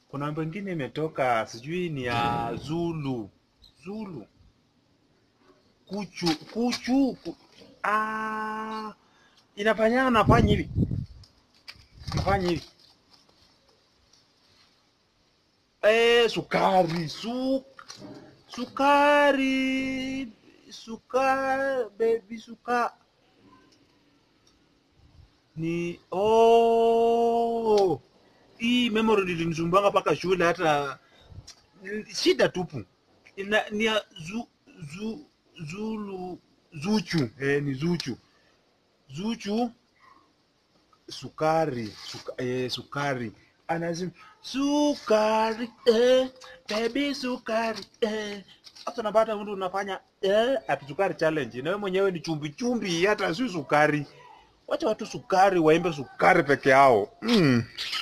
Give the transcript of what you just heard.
kuna wimbo ingine imetoka sijui ni ya Zulu Zulu kuchu kuchu ku, ah, inafanya nafanya hivi nafanya hivi eh, sukari su, sukari sukari baby suka ni oh, hii memory ilinisumbanga mpaka shule hata shida tupu Ina, ni ya zu, zu, zulu zuchu eh, ni zuchu zuchu sukari suka, eh, sukari anasema sukari eh, baby sukari eh. Hata unapata mtu unafanya eh, ati sukari challenge, na wewe mwenyewe ni chumbi chumbi, hata si sukari. Wacha watu sukari waimbe sukari peke yao mm.